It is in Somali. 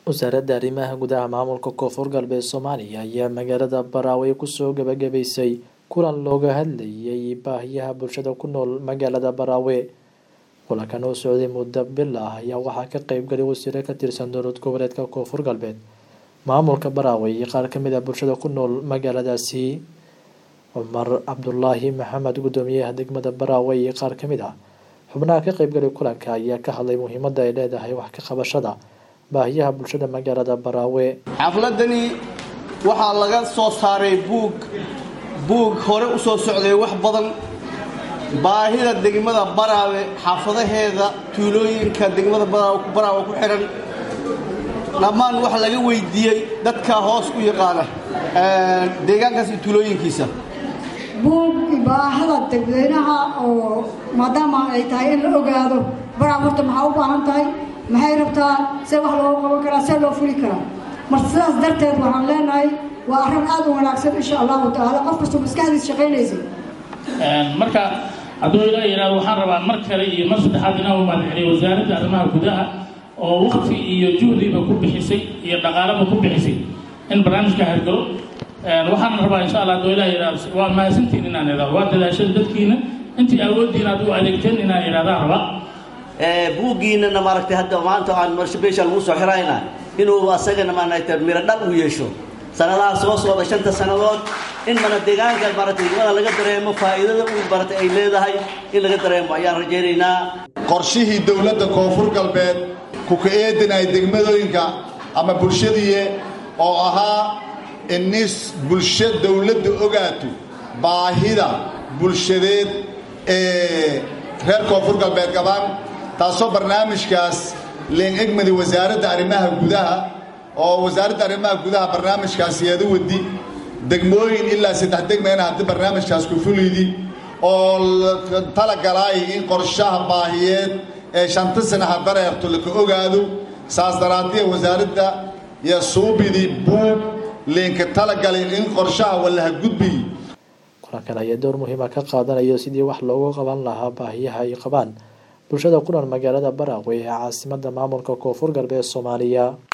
wasaaradda arrimaha gudaha maamulka koonfur galbeed soomaaliya ayaa magaalada Barawe kusoo gabagabaysay kulan looga hadlayay baahiyaha bulshada ku nool magaalada Barawe kulankan oo socday muddo bil ah ayaa waxaa ka qayb galay wasiiro ka tirsan dowlad goboleedka koonfur galbeed maamulka Barawe iyo qaar ka mid ah bulshada ku nool magaaladaasi cumar cabdulaahi maxamed gudoomiyaha degmada Barawe iyo qaar ka mid ah xubnaha ka qayb galay kulanka ayaa ka hadlay muhiimadda ay leedahay wax ka qabashada baahiyaha bulshada magaalada Barawe xafladani waxaa laga soo saaray buug buug hore u soo socday wax badan baahida degmada Barawe xaafadaheeda tuulooyinka degmada Barawe ku xiran dhammaan wax laga weydiiyey dadka hoos u yaqaana deegaankaas iyo tuulooyinkiisa buug baahida dadweynaha oo maadaama ay tahay in la ogaado Barawe horta maxaa u baahan tahay maxay rabtaa see wax looga qaban karaa see loo fuli karaa marka sidaas darteed waxaan leenahay waa arrin aad u wanaagsan insha allahu tacaala qof kastoo maskaxdiis shaqaynaysay marka hadduu ilaa yidhahdo waxaan rabaa mar kale iyo mar saddexaad inaan u mahadceliyo wasaaradda arrimaha gudaha oo waqti iyo juhdiba ku bixisay iyo dhaqaalaba ku bixisay in barnaamijka hirgalo waxaan rabaa insha allah hadduu ilaa yidhahdo waa mahadsantiin inaan idhahdo waa dadaashada dadkiina intii awooddiina aad u adeegteen inaan idhahdaan rabaa buuggiinana maaragtay hadda maanta aan marshabeesha lagu soo xirayna inuu asagana maaragtay miro dhal u yeesho sanadaha soo socda shanta sannadood in mana deegaanka maaragtay degmada laga dareemo faa'iidada uu maaragtay ay leedahay in laga dareemo ayaan rajaynaynaa qorshihii dowladda koonfur galbeed ku ka eedinay degmadooyinka ama bulshadiiye oo ahaa inis bulsho dowladda ogaato baahida bulshadeed ee reer koonfur galbeed qabaan taasoo barnaamijkaas leen egmadi wasaaradda arrimaha gudaha oo wasaaradda arrimaha gudaha barnaamijkaas yeeda wadi degmooyin ilaa saddex degmayna haddii barnaamijkaas ku fulidi oo talagalaay in qorshaha baahiyeed ee shanta sana ha dareerto laka ogaado saas daraaddiya wasaaradda iyo suubidii buug leenka talagalay in qorshaha wallaha gudbiy kulankan ayaa door muhiima ka qaadanayo sidii wax loogu qaban lahaa baahiyaha ay qabaan bulshada ku nool magaalada Barawe ee caasimadda maamulka koonfur galbeed Soomaaliya